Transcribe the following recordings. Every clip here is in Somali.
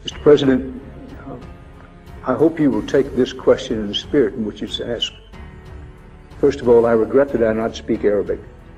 Mr. President, uh, I hope you will take this question in the spirit in which it's asked. First of all, I regret that I not speak Arabic.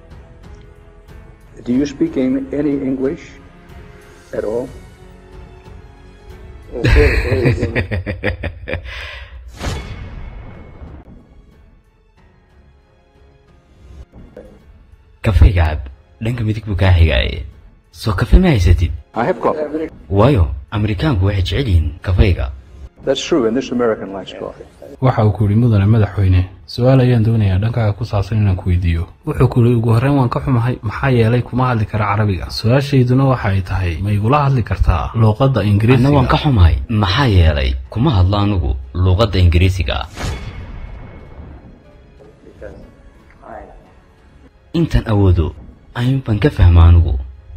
Do you speak in, any English at all? kafayga cab dhanka midig buu kaa xigaaye soo kafe ma haysatid I have coffee. waayo amerikaanku waxay jecel yihiin kafayga That's true, and this American likes coffee. waxa uu ku yidhi mudane madaxweyne su-aal ayaan doonayaa dhankaaga ku saabsan inaan ku weydiiyo wuxuu ku yidhi ugu horreyn waan ka xumahay maxaa yeelay kuma hadli kara carabiga su-aashayduna waxa ay tahay ma igula hadli kartaa luuqadda anna waan ka ingiriisiga xumahay maxaa yeelay kuma hadlo anugu luuqadda ingiriisiga intaan awoodo ayuun baan ka fahma anugu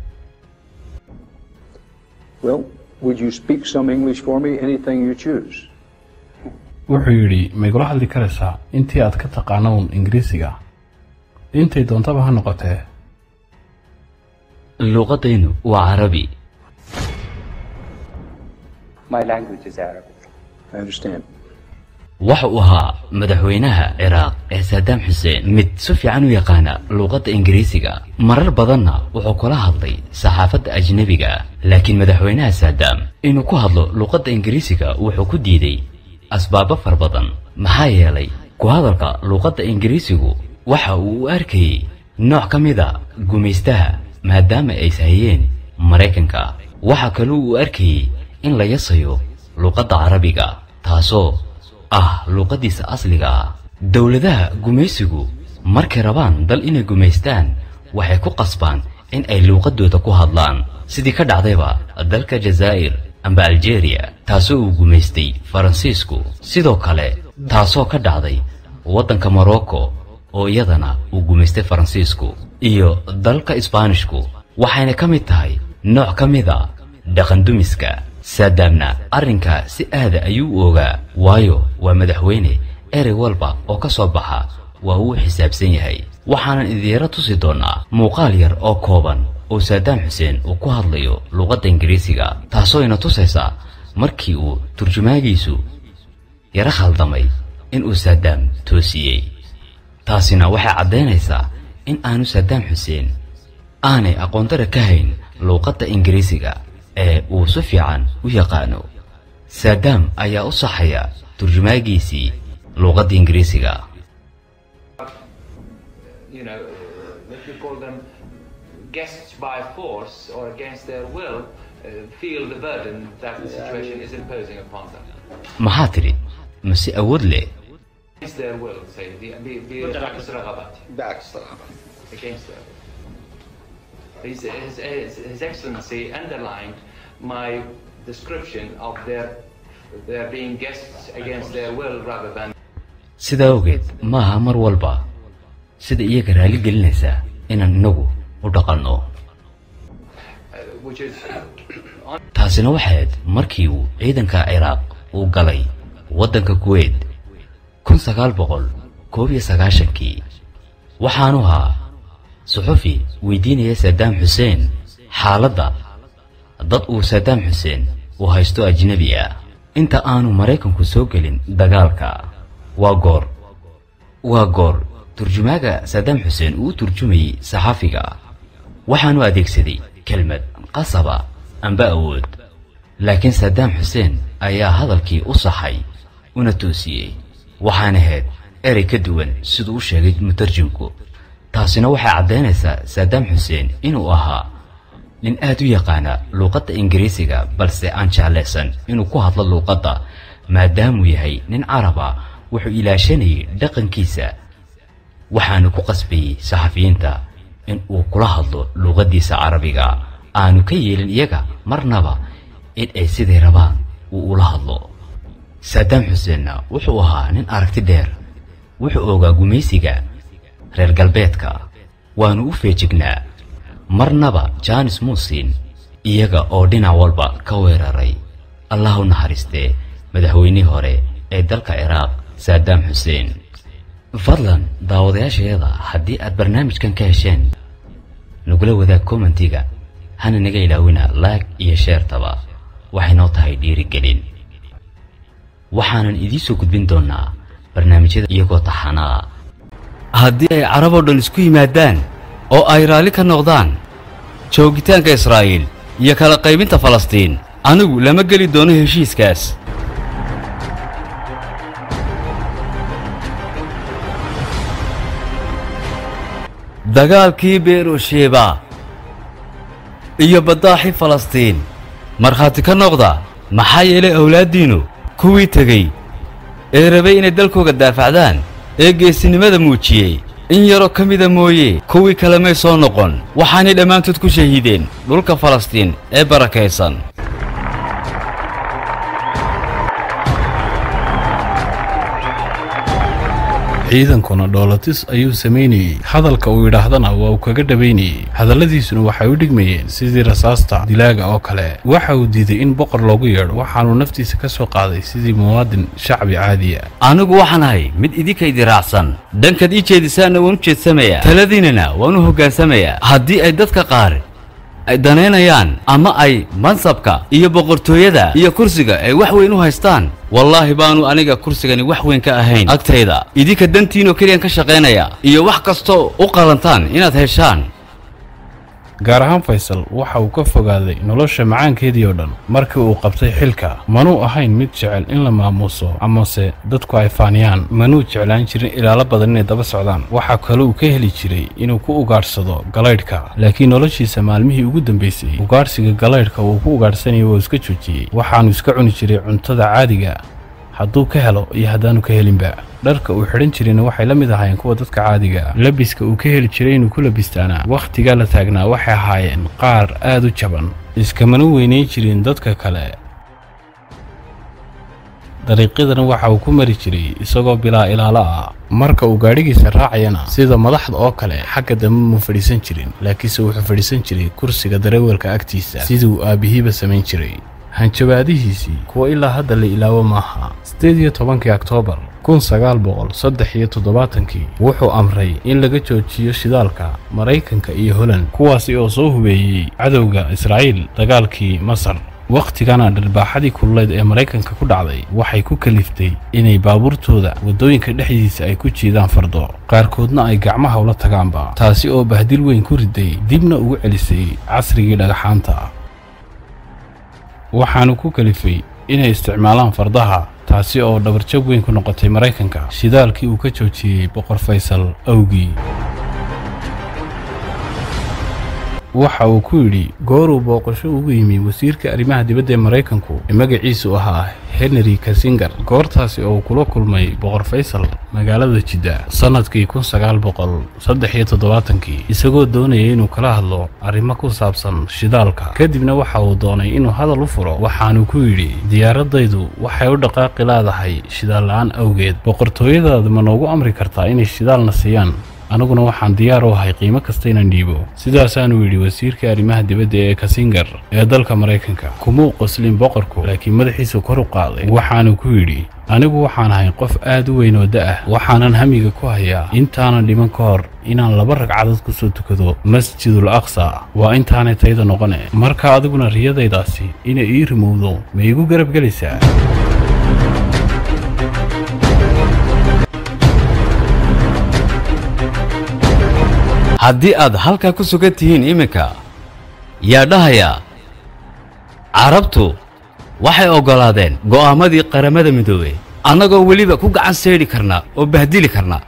Well, would you speak some English for me? Anything you choose. wuxuu yidhi ma igula hadli karaysaa intii aad ka taqaano uun ingiriisiga intay doontaba ha noqotee luuqaddaynu waa carabi My language is Arabic. I understand. waxa uu ahaa madaxweynaha ciraaq ee saadaam xuseen mid si fiican u yaqaana luuqadda ingiriisiga marar badanna wuxuu kula hadlay saxaafadda ajnebiga ah laakiin madaxweynaha saadaam inuu ku hadlo luuqadda ingiriisiga wuxuu ku diiday asbaabo far badan maxaa yeelay ku hadalka luuqadda ingiriisigu waxa uu u arkayey nooc ka mid a gumaystaha maadaama ay sahayeen maraykanka waxa kaloo uu arkayey in la yasayo luuqadda carabiga taasoo ah luuqaddiisa asliga ah dowladaha gumaysigu markay rabaan dal inay gumaystaan waxay ku qasbaan in ay luuqaddooda ku hadlaan sidii ka dhacdayba dalka jazaa'ir amba aljeeriya taasoo uu gumaystay faransiisku sidoo kale taasoo ka dhacday waddanka morocco oo iyadana uu gumaystay faransiisku iyo dalka isbaanishku waxayna ka mid tahay nooc ka mid a dhaqandumiska saadaamna arrinkaa si aada ayuu u ogaa waayo waa madaxweyne erey walba oo ka soo baxa waa uu xisaabsan yahay waxaanan idiira tusi doonnaa muuqaal yar oo kooban oo saadaam xuseen uu ku hadlayo luuqadda ingiriisiga taasoo ina tusaysa markii uu turjumaagiisu yaro khaldamay inuu saadaam toosiyey taasina waxay caddaynaysaa in aanu saadaam xuseen aanay aqoondara ka hayn luuqadda ingiriisiga ee uu si fiican u yaqaano saadaam ayaa u saxaya turjumaagiisii luuqadda ingiriisiga you know, what you call them guests by force or against their will, uh, feel the burden that the situation is imposing upon them. maxaa tidhi mase awood leh Against their will, say, the, the, the بعكس رغباتهم. بعكس رغبة. against their will. His, his, his, his Excellency underlined my description of their, their being guests against their will rather than sidaa awgeed ma aha mar walba sida iyaga raali gelinaysa inaan inagu u dhaqanno uh, which is on taasina waxay ahayd markii uu ciidanka ciraaq uu galay waddanka kuweyt kun sagaal boqol koob iyo sagaashankii waxaanu ahaa suxufi weydiinaya saadaam xuseen xaaladda dad uu saadaam xuseen uu haysto ajnebi ah inta aanu maraykanku soo gelin dagaalka waa goor waa goor turjumaaga saadaam xuseen uu u turjumayey saxafiga waxaanu adeegsaday kelmad qasaba amba awood laakiin saadaam xuseen ayaa hadalkii u saxay una toosiyey waxaana ahayd erey ka duwan siduu u sheegay mutarjimku taasina waxay caddaynaysaa saadaam xuseen inuu ahaa nin aad u yaqaana luuqadda ingiriisiga balse aan jeclaysan inuu ku hadlo luuqadda maadaamuu yahay nin carab ah wuxuu ilaashanayay dhaqankiisa waxaanu ku qasbayey saxafiyiinta in uu kula hadlo luuqaddiisa carabiga aanu ka yeelin iyaga marnaba in ay siday rabaan uu ula hadlo saadaam xuseenna wuxuu ahaa nin aragti dheer wuxuu ogaa gumaysiga reer galbeedka waanu u feejignaa marnaba jaanis muusin iyaga oo dhinac walba ka weeraray allah u naxariistee madaxweynihii hore ee dalka ciraaq saadaam xuseen fadlan daawadayaashayada haddii aad barnaamijkan ka hesheen nagula wadaag commentiga hana naga ilaawina laag iyo sheertaba waxay noo tahay dhiirigelin waxaanan idiin soo gudbin doonnaa barnaamijyada iyagoo taxanaa haddii ay carab oo dhan isku yimaadaan oo ay raalli ka noqdaan joogitaanka israa'iil iyo kala qaybinta falastiin anigu lama geli doono heshiiskaas dagaalkii beerushiba iyo baddaaxi falastiin markhaati ka noqda maxaa yeelay awlaaddiinnu kuwii tegey ee rabay inay dalkooga daafacdaan ee geesinimada muujiyey in yaroo ka mida mooye kuwii kale may soo noqon waxaanay dhammaantood ku shahiideen dhulka falastiin ee barakaysan ciidankuna dhoolatis ayuu samaynayey hadalka uu yidhaahdana waa uu kaga dhabaynayey hadalladiisuna waxay u dhigmayeen sidii rasaasta dilaaga oo kale waxa uu diiday in boqor loogu yeedho waxaanuu naftiisa ka soo qaaday sidii muwaadin shacbi caadiya anigu waxaan ahay mid idinkaydi raacsan dhankaad ii jeedisaanna waan u jeedsamayaa taladiinnana waan u hogaansamayaa haddii ay dadka qaar ay danaynayaan ama ay mansabka iyo boqortooyada iyo kursiga ay wax weyn u haystaan wallaahi baanu aniga kursigani wax weyn ka ahayn agtayda idinka dantiinoo keliyaan ka shaqaynaya iyo wax kastoo u qalantaan inaad heshaan gaar ahaan faysal waxa uu ka fogaaday nolosha macaankeedii oo dhan markii uu qabtay xilka manuu ahayn mid jecel in la maamuuso amase dadku ay faaniyaan manuu jeclaan jirin ilaalo badan inay daba socdaan waxaa kale uu ka heli jiray inuu ku ugaadhsado galaydhka laakiin noloshiisa maalmihii ugu dambaysay ugaadhsiga galaydhka uu ku ugaadhsanayay waa iska joojiyey waxaanu iska cuni jiray cuntada caadiga hadduu ka helo iyo haddaanu ka helinba dharka uu xidhan jirayna waxay la mid ahaayeen kuwa dadka caadiga ah labiska uu ka heli jiray inuu ku labistaana wakhtigaa la taagnaa waxay ahaayeen qaar aad u jaban iskamana weynayn jirin dadka kale dariiqyadana waxa uu ku mari jiray isagoo bilaa ilaalo ah marka uu gaadhigiisa raacayana sida madaxda oo kale xagga dambe muu fadhiisan jirin laakiinse wuxuu fadhiisan jiray kursiga dareewalka agtiisa sidii uu aabbihiiba samayn jiray hanjabaadihiisii kuwa ilaa hadda la ilaawo maaha siddeed iyo tobankii oktoobar kun sagaal boqol saddex iyo toddobaatankii wuxuu amray in laga joojiyo shidaalka maraykanka iyo holand kuwaasi oo soo hubeeyey cadowga israa'iil dagaalkii masar wakhtigana dharbaaxadii kululeed ee maraykanka ku dhacday waxay ku kaliftay inay baabuurtooda waddooyinka dhexdiisa ay ku jiidaan fardo qaarkoodna ay gacmaha ula tagaanba taasi oo bahdil weyn ku riday dibna ugu celisay casrigii dhagaxaanta waxaanu ku kalifay inay isticmaalaan fardaha taasi oo dhabarjab weyn ku noqotay maraykanka shidaalkii uu ka joojiyey boqor faysal awgii waxa uu ku yidhi gooruu booqasho ugu yimi wasiirka arrimaha dibadda ee maraykanku ee magaciisu ahaa henry kasingar goortaasi oo uu kula kulmay boqor faysal magaalada jidda sannadkii kun sagaal boqol saddex iyo toddobaatankii isagoo doonaya inuu kala hadlo arrimo ku saabsan shidaalka kadibna waxa uu doonay inuu hadal u furo waxaanu ku yidhi diyaaradaydu waxay u dhaqaaqi leedahay shidaal la'aan awgeed boqortooyadaada ma noogu amri kartaa inay shidaalna siiyaan aniguna waxaan diyaar u ahay qiimo kasta inaan dhiibo sidaasaanuu yidhi wasiirka arrimaha dibadda ee kasingar ee dalka maraykanka kumuu qoslin boqorku laakiin madaxiisu kor u qaaday waxaanu ku yidhi anigu waxaan ahay qof aad u weyn oo da'ah waxaanan hamiga ku hayaa intaanan dhiman ka hor inaan laba ragcadood ku soo tukado masjidul aqsa waa intaanay tayda noqone marka adiguna riyadaydaasi inay ii rimowdo ma iigu garab gelaysaa haddii aad halkaa ku sugan tihiin iminka yaa dhahaya carabtu waxay oggolaadeen go'aamadii qaramada midoobey annagoo weliba ku gacan seydhi karna oo bahdili karna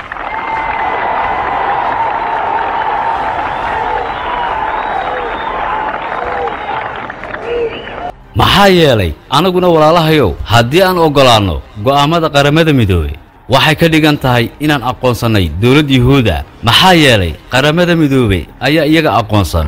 maxaa yeelay annaguna walaalahayow haddii aan oggolaanno go'aammada qaramada midoobey waxay ka dhigan tahay inaan aqoonsannay dowladd yuhuuda maxaa yeelay qaramada midoobey ayaa iyaga aqoonsan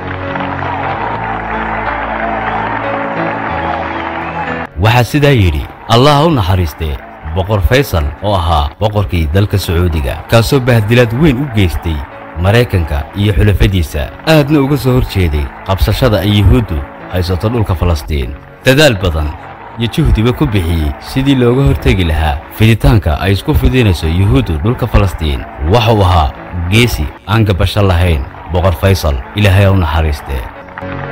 waxaa sidaa yidhi allah ha u naxariistee boqor faysal oo ahaa boqorkii dalka sacuudiga kaasoo bahdilaad weyn u geystay maraykanka iyo xulafadiisa aadna uga soo hor jeeday qabsashada ay yuhuuddu haysato dhulka falastiin dadaal badan iyo juhdiba ku bixiyey sidii looga hortegi lahaa fiditaanka ay isku fidinayso yuhuuddu dhulka falastiin waxuu ahaa geesi aan gabasho lahayn boqor faysal ilaahay ha u naxariistee